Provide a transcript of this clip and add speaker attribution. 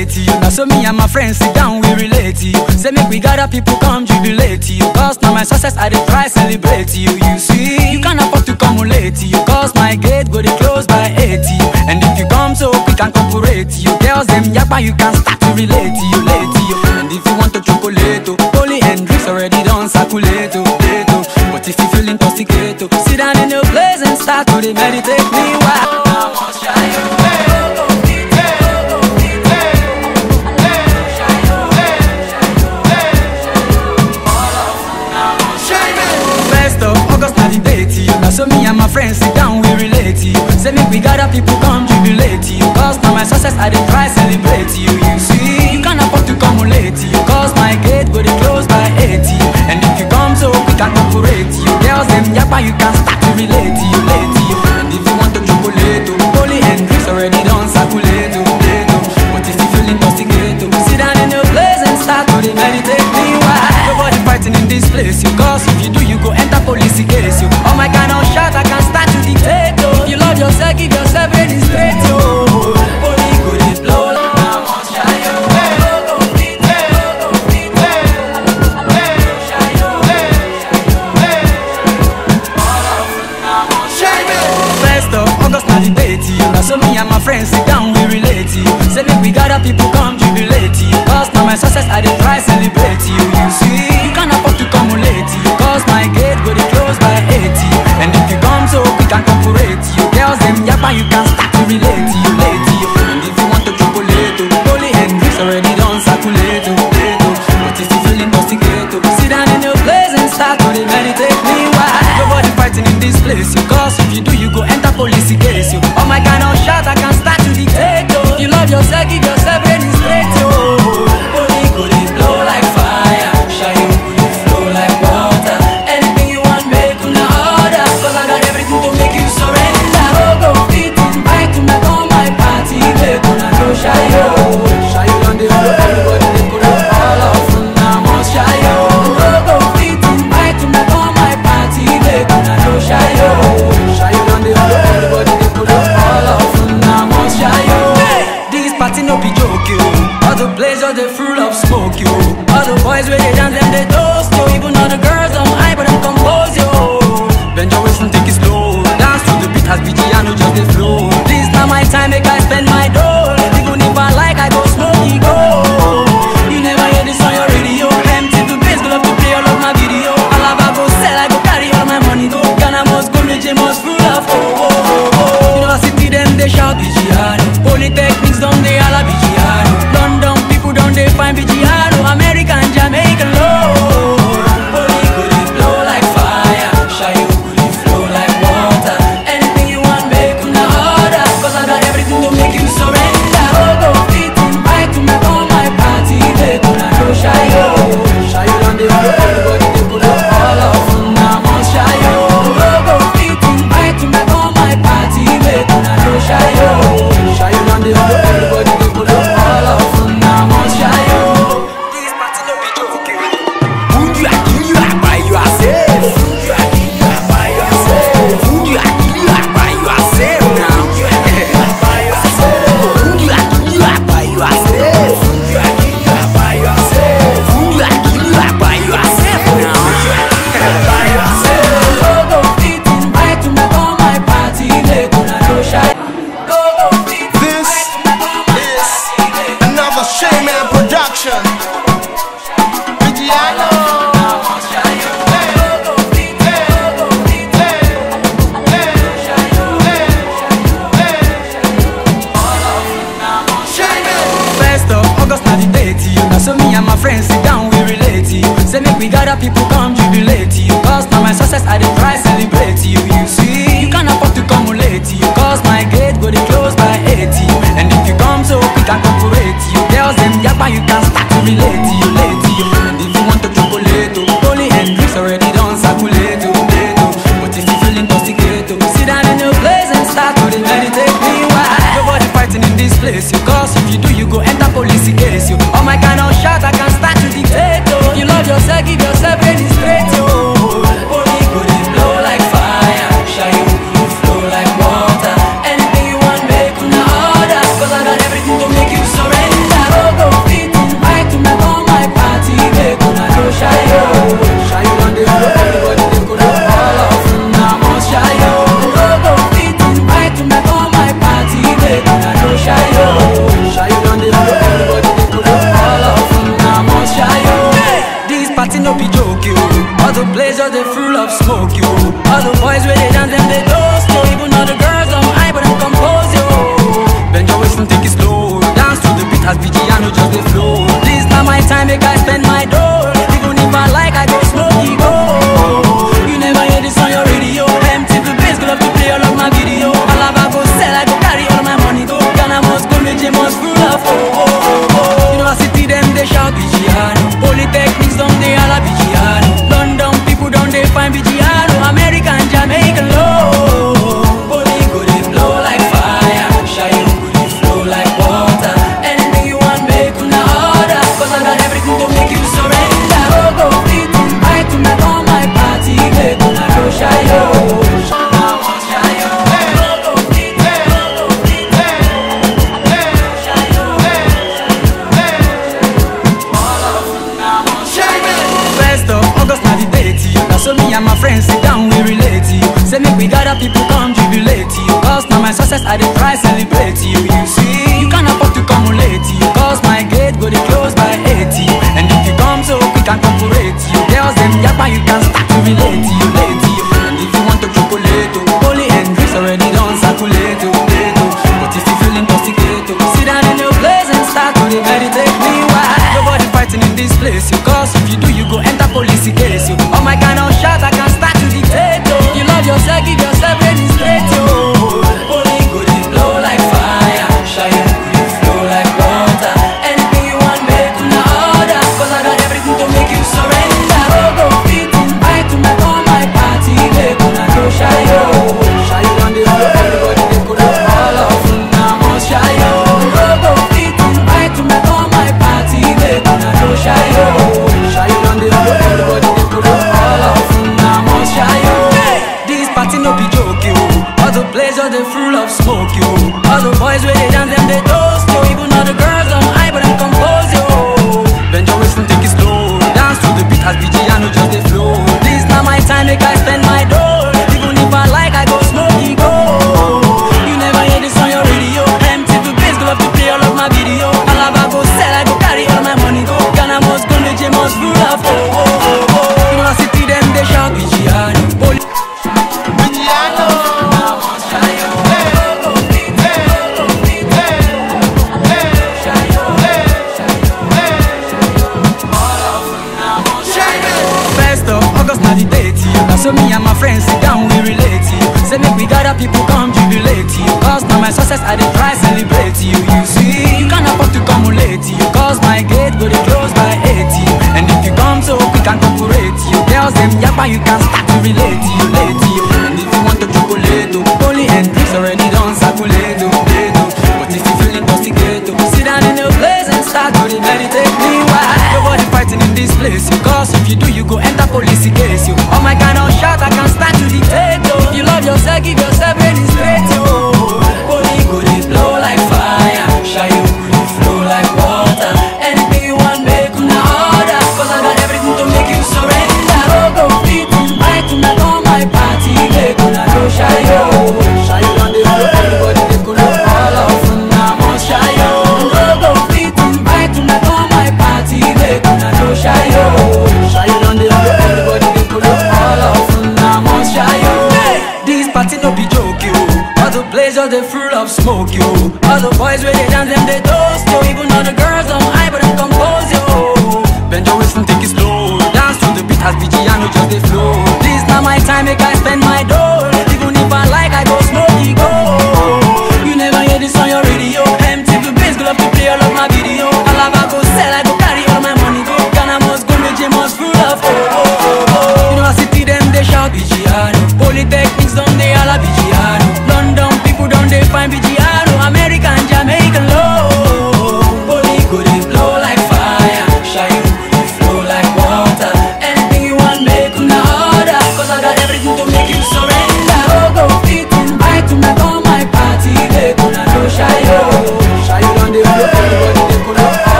Speaker 1: to you. Now so me and my friends sit down, we relate to you. Say make we gather people come jubilate to you. Cause now my success I dey try celebrate to you. You see, you can't afford to come late to you. Cause my gate go dey close by 80. And if you come so quick and cooperate to you. Girls them yapa you can start to relate to you, late to you. And if you want to chocolate, oh, Holy Hendrix already done circulate, oh, late, oh. But if you feel intoxicated, oh, sit down in your place and start to dey meditate me while. I must try you. First of August na the date to you. Now so me and my friends sit down, we relate to you. Say make we gather people come jubilate to you. Cause now my success I dey try celebrate to you. You see, you can't afford to come late to you. Cause my gate go dey close by 80. And if you come so quick and cooperate to you. Girls them yapa you can start to relate to you, late to you. And if you want to chocolate, oh, Holy Hendrix already done circulate, oh, late, oh. But if you feel intoxicated, oh, sit down in your place and start to dey meditate meanwhile. Nobody fighting in this place, you cause if you do, you go enter police case, you. Oh my God, no shot, I can start to dictate, oh. If you love yourself, give yourself ready straight, oh. Holy go dey blow like I must try, oh. First of August na the date to you. Now so me and my friends sit down, we relate to you. Say make we gather people come jubilate to you. Cause now my success I dey try celebrate to you. You see, you can't afford to come late to you. Cause my gate go dey close by 80. And if you come so quick and cooperate to you. Girls them yapa you can start to relate to you, late to you. And if you want to chocolate, oh, Holy Hendrix already done circulate, oh, late, oh. But if you feel intoxicated, oh, sit down in your place and start to dey meditate meanwhile. Nobody fighting in this place, you. Cause if you do, you go enter police case, you. Oh my God, no shot, I can start to dictate, oh. If you love yourself, give yourself ready straight, oh. Holy go dey blow like fire, shine go dey flow like water. Anything you want, make una order. Cause I got everything to make you surrender. Oh, go fit invite una come my party, make una no shy, oh. Shy on the floor, everybody dey put up all of una must shy, oh. Oh, go fit invite una come my party, make una no shy, oh. Shy on the floor, everybody dey put up all of una must shy, oh. This party no be joke, yo. All the blazers they full of smoke, yo. All the boys where they dance them they toast, yo. Even all the girls on high but them compose, yo. Bend your waist and take it slow. Dance to the beat as Piano just the flow. This not my time, make I spend my dough. Even if I like, I go smoke, go. You never hear this on your radio. Empty to bass, go love to play all of my video. Alaba go sell, I go carry all my money, go. Ghana must go, Nigeria must full of oh, oh, oh, oh. University them they shout Vigiano. Polytechnics down they all a Vigiano. London people down they find Vigiano. American, Jamaican low. Holy go dey blow like fire. Shy you go dey flow like water. Anything you want, make una order. Cause I got everything to make you surrender. Oh, go fit invite una come my party. Make una no shy yo. Shy you down the floor, everybody dey put up all of una must shy yo. Oh, go fit invite una come my party. Make una no shy yo. Shy you down the floor, everybody dey put up all of una must shy yo. This party no be joke.
Speaker 2: Would you kill you by yourself? Would you kill you by yourself? Would you kill you by yourself now? Would you kill you by yourself? Would you kill you by yourself? Would you kill you by yourself now? By yourself.
Speaker 1: Go go fit invite una come my party. Make una no shy. Go go fit
Speaker 3: This
Speaker 1: invite una come my
Speaker 3: is
Speaker 1: party. Make una
Speaker 3: another Shayman production. Vigiano.
Speaker 1: First of August na the date to you. Now so me and my friends sit down, we relate to you. Say make we gather people come jubilate to you. Cause now my success I dey try celebrate to you. You see, you can't afford to come late to you. Cause my gate go dey close by 80. And if you come so quick and cooperate to you. Girls them yapa you can start to relate to you, late to you. And if you want to chocolate, oh, Holy Hendrix already done circulate, oh, late, oh. But if you feel intoxicated, oh, sit down in your place and start to dey meditate meanwhile. Nobody fighting in this place, you. Cause if you do, you go enter police case, you. Oh my God, no shot, I can start to dictate, oh. If you love yourself, give yourself ready Cause now my success I dey try celebrate you You see, you can't afford to come late you Cause my gate go dey close by 80 And if you come so quick and corporate you Girls them yakpa you can start to relate you late you And if you want to chocolate oh, Holy and drinks already done circulate oh, late oh. But if you feel intoxicated oh, Sit down in your place and start to dey meditate Meanwhile, nobody fighting in this place you Cause if you do you go enter police case you Oh my kind of shot I can start to dictate oh. You love yourself, give yourself ready straight oh. Holy go dey blow like fire Shine go dey flow like water Anything you want make una order Cause I got everything to make you surrender Oh go fit invite to my all my party Make una go shy oh. Shy on the road everybody dey go down all of una must shy oh. Oh go fit invite to my all my party Make una go shy oh. Shy on the road everybody dey go down all of una must shy oh. This party no be joke yo All the places they full of smoke yo All the boys where they dance them they toast yo Even all the girls on high but I'm compose yo Benjo Wilson take it slow Dance to the beat as BG no just they flow This not my time make I spend my dough Even if I like I go smoky go You never hear this on your radio MTV bass go love to play all of my video Alaba go sell I go carry all my money go Ghana must go Nigeria must full of oh oh oh oh You know I city them they shout BG Police
Speaker 3: Vigiano.
Speaker 1: First of August na the date you. Now so me and my friends sit down we relate you. Say make we gather people come jubilate you. Cause now my success I dey try celebrate you. You see, you can't afford to come late you. Cause my gate go dey close by 80. And if you come so quick and corporate you. Girls them yakpa you can start to relate you. Late you. And if you want to chocolate oh, Holy and drinks already done circulate oh, late oh. But if you feel intoxicated oh, Sit down in your place and start to dey meditate Meanwhile, nobody fighting in this place you. Cause if you do you go enter police case you. Oh my kind of shot I can start to dictate oh. If you love yourself give yourself ready straight oh. Holy go dey blow like fire Shy you go dey flow like water Anything you want make una order Cause I got everything to make you surrender Oh go fit invite una come my party Make una go shy oh. Shy on the road everybody dey go know all of una must shy oh. Oh go fit invite una come my party Make una go shy oh. Shy on the road everybody dey go know all of una must shy oh. This party no be joke yo. All the places they full of smoke yo. All the boys where they dance them they toast yo. Even all the girls on high but I'm compose yo. Benjo Wilson take it slow. Dance to the beat as BG no just they flow. This not my time make I spend my dough. Even if I like I go smoky go. You never hear this on your radio. MTV bass go love to play all of my video. Alaba go sell I go carry all my money go. Ghana must go Nigeria must full of oh oh oh oh. You know I city them they shout BG Polytechnics don't they all a BG London people don't they find BG